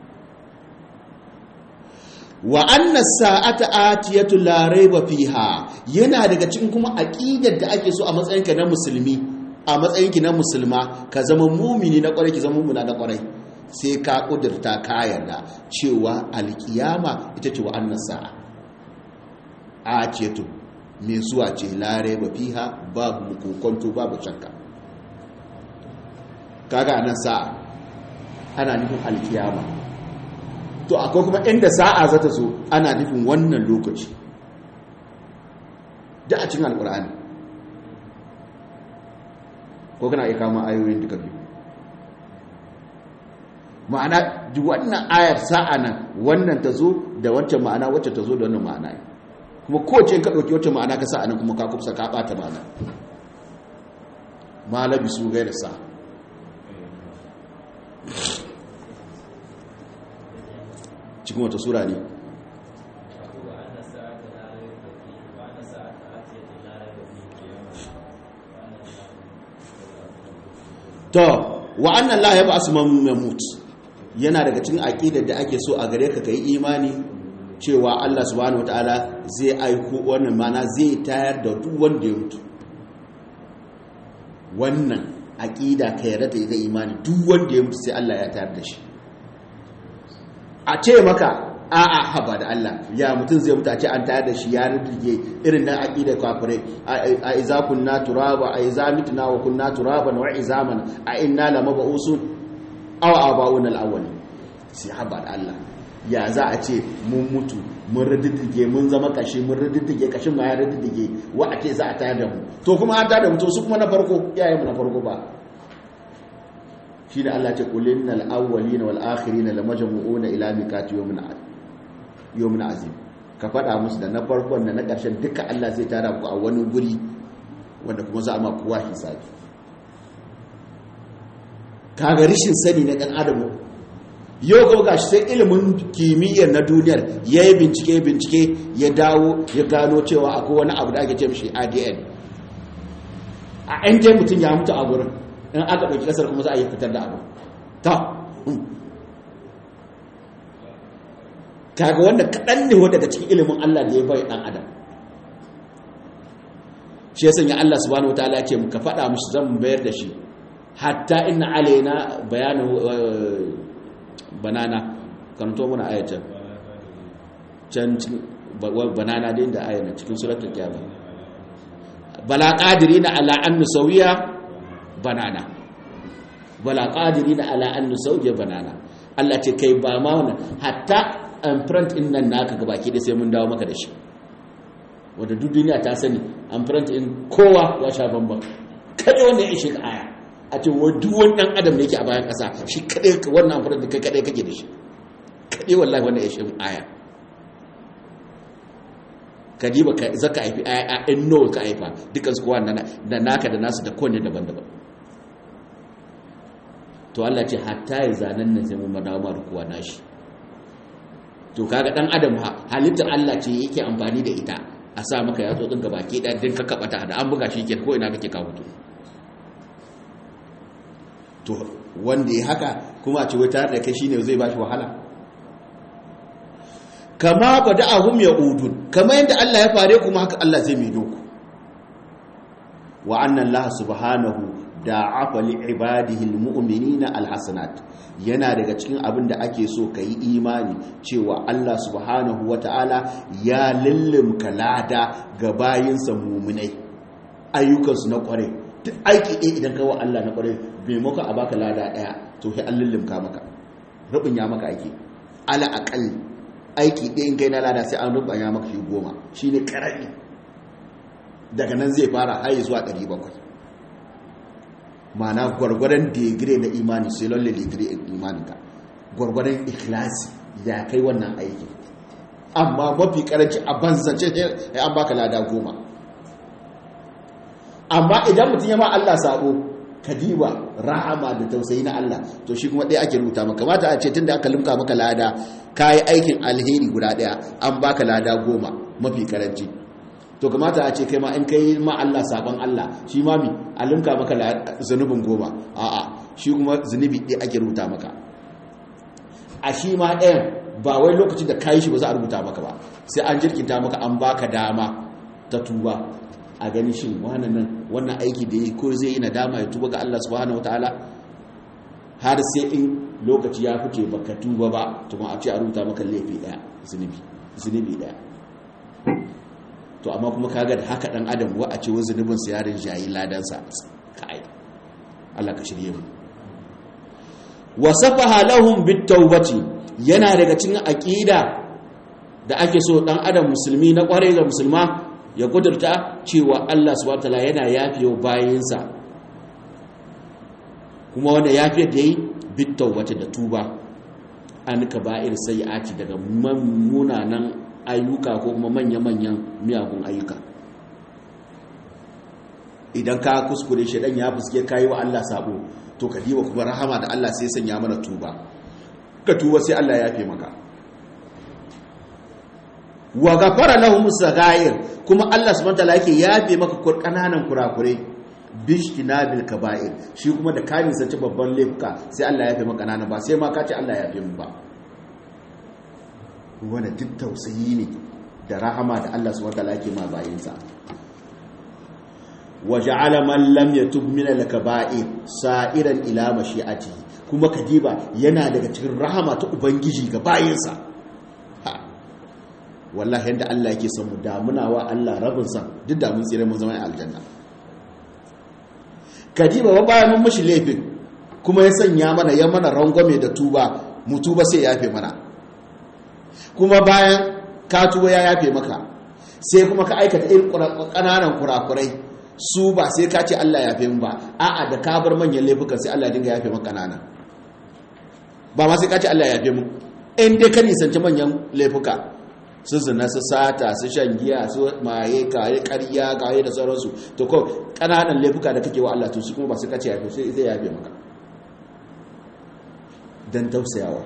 wa anna sa'ata atiyatu la raiba fiha yana daga cikin kuma aqidar da ake so a matsayinka na musulmi a matsayinki na musulma ka zama mumini na kwarai ki zama mumina na kwarai sai ka kudurta ka yarda cewa alkiyama ita ce wa anna sa'a atiyatu me zuwa ce la raiba fiha babu kokonto babu shakka kaga nan sa'a ana nufin alkiyama to akwai kuma inda sa'a za ta zo ana nufin wannan lokaci da a cikin alkur'ani ko kana iya kama ayoyin duka biyu ma'ana wannan ayar sa'a nan wannan ta zo da wancan ma'ana wacce ta zo da wannan ma'ana kuma kowace ka ɗauki wacce ma'ana ka sa'a nan kuma ka kusa ka ɓata ma'ana malabi su gaira sa'a cikin wata sura ne to wa annan la ya ba su mamut yana daga cikin aqidar da ake so a gare ka kai imani cewa Allah subhanahu wataala zai aiko wannan mana zai tayar da duk wanda ya mutu wannan aqida ka yarda da ita imani duk wanda ya mutu sai Allah ya tayar da shi a ce maka a'a haba da Allah ya mutum zai mutu a ce an tayar da shi ya rubuge irin nan aqida kafirai a iza kunna turaba a iza mitna wa kunna turaban wa izaman a inna lamab'usun aw aba'una al-awwal sai haba da Allah ya za a ce mun mutu mun riddige mun zama kashi mun riddige kashin ma ya riddige wa a ce za a tayar da mu to kuma an tayar da mu to su kuma na farko iyayen mu na farko ba shi da Allah ce kulin na al'awwali na wal'akhiri na lamajin ila mikati yomin azim ka faɗa musu da na farkon da na ƙarshen duka Allah zai tara ku a wani guri wanda kuma za a ma kowa hisabi kaga rishin sani na dan adam yau ga gashi sai ilimin kimiyyar na duniyar ya yi bincike bincike ya dawo ya gano cewa akwai wani abu da ake ce mishi adn a yan dai mutum ya mutu a gurin in aka ɗauki ƙasar kuma za a yi fitar da abu ta kaga wanda kaɗan ne wadda daga cikin ilimin allah da ya bai ɗan adam shi ya sanya allah subhanahu wa ta'ala ce ka faɗa musu zan bayar da shi hatta inna alaina bayanin banana karanto muna ayatan can banana din da ayana cikin suratul kiyama bala qadirina ala an nusawiya banana bala qadirina ala an nusawiya banana Allah ce kai ba ma wannan hatta imprint din nan naka gabaki da sai mun dawo maka da shi wanda duk duniya ta sani imprint din kowa ya sha bamban kada wanda ya shiga aya a ce duk wani dan adam da yake a bayan ƙasa shi kaɗai wannan amfani da kai kaɗai kake da shi kaɗai wallahi wannan ya shi aya ka ji ba za ka haifi aya in nawa ka haifa dukkan su kowa da naka da nasu da kowane daban-daban to Allah ce hatta ya zanen nan sai mun madawa ma da kowa nashi to kaga dan adam halittar Allah ce yake amfani da ita a sa maka yatsu ɗin gaba ke ɗan din ka kaɓata da an buga shi ke ko ina kake kawo to to wanda ya haka kuma a ce wai tare da kai shine zai bashi wahala kama bada'ahum yaudun kama yadda Allah ya fare kuma haka Allah zai mai doku wa anna Allah subhanahu da'afa li ibadihi almu'minina alhasanat yana daga cikin abin da ake so yi imani cewa Allah subhanahu wata'ala ya lullumka lada ga bayinsa mu'minai ayyukansu na kwarai duk aiki ɗaya idan kawo Allah na ƙwarai bai maka a baka lada ɗaya to sai an lullumka maka rubin ya maka aiki ala aƙal aiki ɗaya in kai na lada sai an rubin ya maka shi goma shi ne ƙarami daga nan zai fara haye zuwa ɗari bakwai ma'ana gwargwadon digire na imani sai lalle digire imaninka gwargwadon ikhlasi ya kai wannan aiki amma mafi karanci a banzance ya an baka lada goma amma idan mutum ya ma Allah sabo kadiba rahama da tausayi na Allah to shi kuma ɗaya ake rubuta maka mata a ce tun da aka limka maka lada ka yi aikin alheri guda ɗaya an baka lada goma mafi karanci to kamata a ce kai ma in kai ma Allah sabon Allah shi ma mi a limka maka zunubin goma a'a shi kuma zunubi ɗaya ake rubuta maka a shi ma ɗayan ba wai lokacin da ka yi shi ba za a rubuta maka ba sai an jirkinta maka an baka dama ta tuba a gani shin wannan wannan aiki da yi ko zai yi nadama ya tuba ga Allah subhanahu wataala har sai in lokaci ya fice baka tuba ba to a ce a rubuta maka laifi daya zunubi zunubi daya to amma kuma kaga da haka dan adam wa a ce wa zunubin sa yarin jayi ladan sa kai Allah ka shirye mu wasafaha lahum bitawbati yana daga cikin aqida da ake so dan adam musulmi na kwarai ga musulma ya kudurta cewa Allah subhanahu wataala yana yafiye bayansa kuma wanda yafiyar da yi bitawbati da tuba an kaba'ir sayyi'ati daga munanan ayyuka ko kuma manya-manyan miyagun ayyuka idan ka kuskure shi dan ya fuske kai wa Allah sabo to ka diba kuma rahama da Allah sai sanya mana tuba ka tuba sai Allah ya yafe maka wa gafara lahum sagair kuma Allah subhanahu wataala yake yafe maka kananan kurakurai bishtinabil kaba'ir shi kuma da kamin sace babban laifuka sai Allah ya yafe maka kananan ba sai ma ka ce Allah ya yafe mu ba wanda duk tausayi ne da rahama da Allah subhanahu wataala yake ma bayinsa wa ja'ala man lam yatub min al-kaba'ir sa'iran ila mashi'atihi kuma kadiba yana daga cikin rahama ta ubangiji ga bayinsa wallahi yadda Allah yake son mu damuna wa Allah rabin san duk da mun tsire mun zama aljanna kadiba ba bayan mun mushi laifin kuma ya sanya mana ya mana rangwame da tuba mu tuba sai ya yafe mana kuma bayan ka tuba ya yafe maka sai kuma ka aikata irin ƙananan kurakurai su ba sai ka ce Allah ya yafe mu ba a'a da ka bar manyan laifukan sai Allah ya dinga yafe maka ƙanana ba ma sai ka ce Allah ya yafe mu in dai ka nisanci manyan laifuka su zina su sata su shan giya su maye kaye ƙarya kaye da sauransu to ko ƙananan laifuka da kake wa Allah to su kuma ba su kace yafe sai zai yafe maka dan tausayawa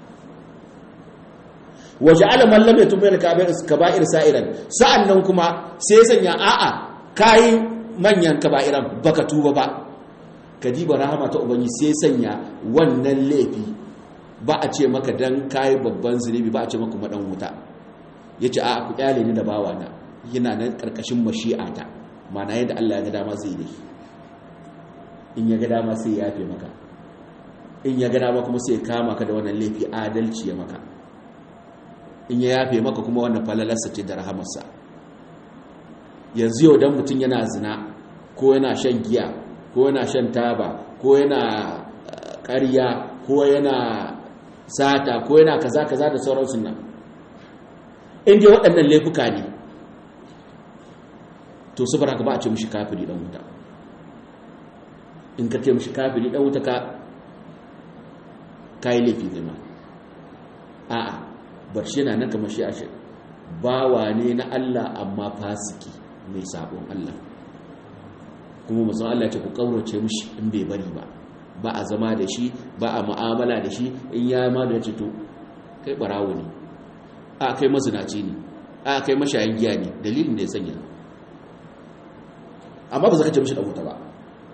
waje alaman lam yatub min kaba'ir sa'iran sa'annan kuma sai ya sanya a'a kai manyan kaba'iran baka tuba ba kadiba rahama ta ubangi sai sanya wannan laifi ba a ce maka dan kai babban zunubi ba a ce maka madan wuta yace a'a ku kyale ni da bawana yana nan karkashin mashi'ata mana yadda Allah ya ga dama zai yi in ya ga dama sai ya yafe maka in ya ga dama kuma sai ya kama ka da wannan laifi adalci ya maka in ya yafe maka kuma wannan falalarsa ce da rahamarsa yanzu yau dan mutum yana zina ko yana shan giya ko yana shan taba ko yana ƙarya ko yana sata ko yana kaza kaza da sauransu nan in dai waɗannan laifuka ne to su baraka ba a ce mushi kafiri dan wuta in ka ce mushi kafiri dan wuta ka kai laifi zai ma a'a bar shi yana nan kamar shi ashe bawa ne na Allah amma fasiki mai sabon Allah kuma musan Allah ce ku kaurace mushi in bai bari ba ba a zama da shi ba a mu'amala da shi in ya ma da ce to kai barawo ne a kai mazinaci ne a kai mashayin giya ne dalilin da ya sanya amma ba za ka ce mashi da wuta ba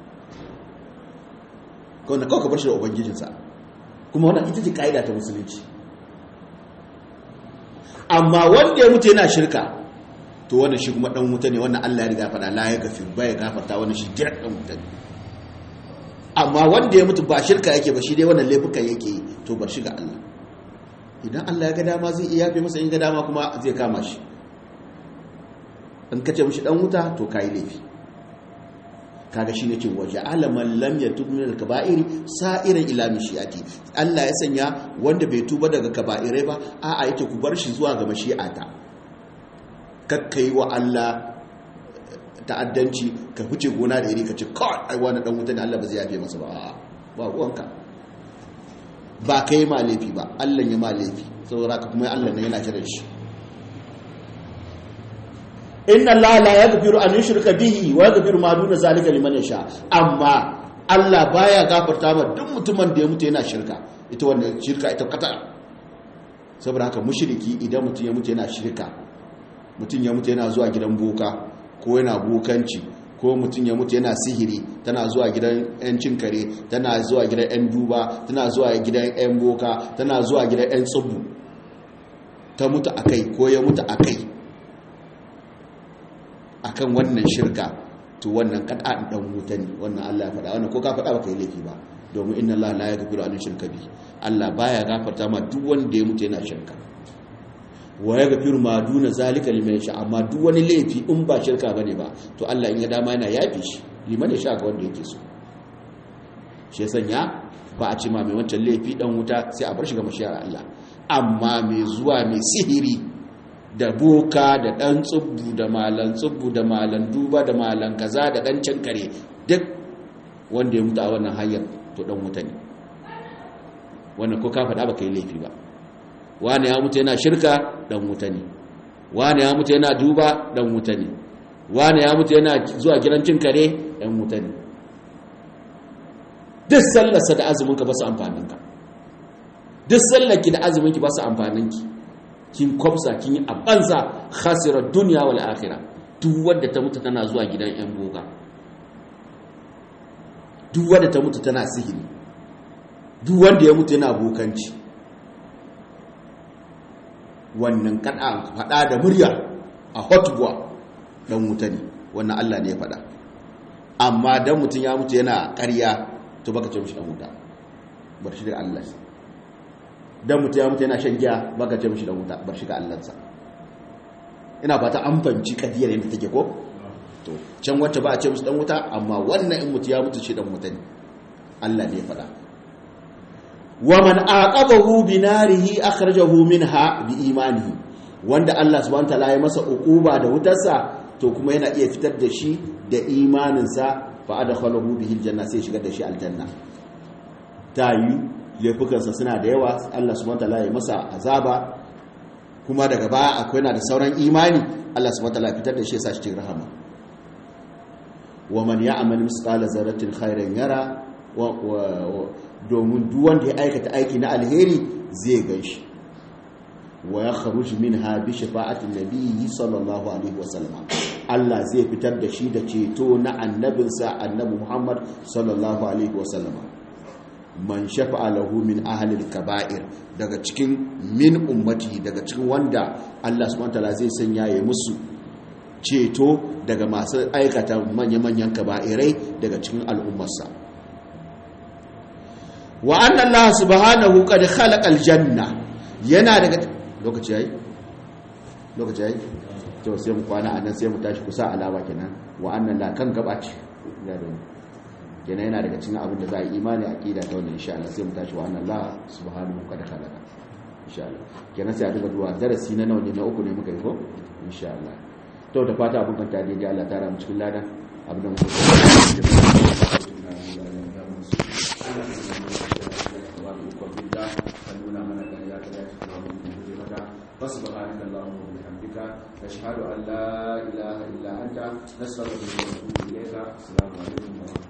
kawai kawai ka bar shi da ubangijinsa kuma wannan ita ce ka'ida ta musulunci amma wanda ya mutu yana shirka to wannan shi kuma dan wuta ne wannan Allah ya riga faɗa la ya gafir ba ya gafarta wannan shi direct dan wuta ne amma wanda ya mutu ba shirka yake ba shi dai wannan laifukan yake yi to bar shi ga Allah idan Allah ya ga dama zai iya yafe masa in ga dama kuma zai kama shi in kace mishi dan wuta to kai laifi kaga shine ce waje alaman lam yatub min al-kaba'iri sa'iran ila mishiyati Allah ya sanya wanda bai tuba daga kaba'irai ba a'a yake ku bar shi zuwa ga mashi'ata kakkai wa Allah ta'addanci ka fice gona da iri ka ce kawai ai wani dan wuta ne Allah ba zai yafe masa ba a'a ba ruwanka ba kai ma laifi ba Allah ya ma laifi saboda haka kuma Allah ne yana jiran shi inna Allah la yaghfiru an yushrika bihi wa yaghfiru ma duna zalika liman yasha amma Allah baya gafarta ma duk mutumin da ya mutu yana shirka ita wannan shirka ita kata saboda haka mushriki idan mutum ya mutu yana shirka mutum ya mutu yana zuwa gidan boka ko yana bokanci ko mutum ya mutu yana sihiri tana zuwa gidan yan kare tana zuwa gidan yan duba tana zuwa gidan yan boka tana zuwa gidan yan tsubu ta mutu akai ko ya mutu akai akan wannan shirka to wannan kad'an dan wuta ne wannan Allah ya faɗa wannan ko ka faɗa baka yi laifi ba domin inna Allah la yaghfiru an shirka bi Allah baya gafarta ma duk wanda ya mutu yana shirka wa yaghfiru ma duna zalika liman yasha amma duk wani laifi in ba shirka bane ba to Allah in ya dama yana yafi shi liman yasha ga wanda yake so shi ya sanya ba a ce ma mai wancan laifi dan wuta sai a bar shi ga mashiyar Allah amma mai zuwa mai sihiri da boka da ɗan tsubbu da malan tsubbu da malan duba da malan kaza da ɗan cankare duk wanda ya mutu a wannan hanyar to ɗan wuta ne wannan ko ka faɗa ba ka yi laifi ba wani ya mutu yana shirka ɗan wuta ne wani ya mutu yana duba ɗan wuta ne wani ya mutu yana zuwa gidan cin kare ɗan wuta ne duk sallarsa da azuminka ba su amfaninka duk sallarki da azuminki ba su amfaninki kin kwamsa kin yi a banza khasirar duniya wal akhira duk wadda ta mutu tana zuwa gidan yan boga duk wadda ta mutu tana sihiri duk wanda ya mutu yana bokanci wannan kada fada da murya a hotbuwa dan wuta ne wannan Allah ne ya fada amma dan mutum ya mutu yana ƙarya to baka ce mishi dan wuta bar shi da Allah dan mutum ya mutu yana shan giya baka ce mishi da wuta bar shiga allansa ina fata an fahimci kadiyar yadda take ko to can wacce ba a ce musu dan wuta amma wannan in mutu ya mutu shi dan wuta ne Allah ne ya faɗa wa man aqabahu bi narihi akhrajahu minha bi imanihi wanda Allah subhanahu wataala ya masa uquba da wutarsa to kuma yana iya fitar da shi da imaninsa fa adkhalahu bihi aljanna sai shigar da shi aljanna ta yi laifukansa suna da yawa Allah subhanahu wataala ya masa azaba kuma daga baya akwai na da sauran imani Allah subhanahu wataala fitar da shi ya sa shi cikin rahama wa man ya'mal misqala zarratin khairan yara domin duk wanda ya aikata aiki na alheri zai ganshi wa yakhruj minha bi shafa'atin nabiyyi sallallahu alaihi wasallam Allah zai fitar da shi da ceto na annabinsa annabi Muhammad sallallahu alaihi wasallam man shafa'a lahu min ahlil kaba'ir daga cikin min ummati daga cikin wanda Allah subhanahu wataala zai sanya ya musu ceto daga masu aikata manya-manyan kaba'irai daga cikin al'ummarsa wa anna Allah subhanahu qad khalaqa aljanna yana daga lokaci yayi lokaci yayi to sai mu kwana anan sai mu tashi kusa alama kenan wa anna la kan gabaci kenan yana daga cikin abin da za a yi imani aqida ta wannan insha Allah sai mu tashi wa anna Allah subhanahu qad khalaqa insha Allah kenan sai a duba duwa darasi na nawa ne na uku ne muka yi ko insha Allah to da fata abin kan tare da Allah ta ramu cikin ladan abin da muka فسبحانك اللهم وبحمدك نشهد ان لا اله الا انت نستغفرك ونتوب اليك السلام عليكم ورحمه الله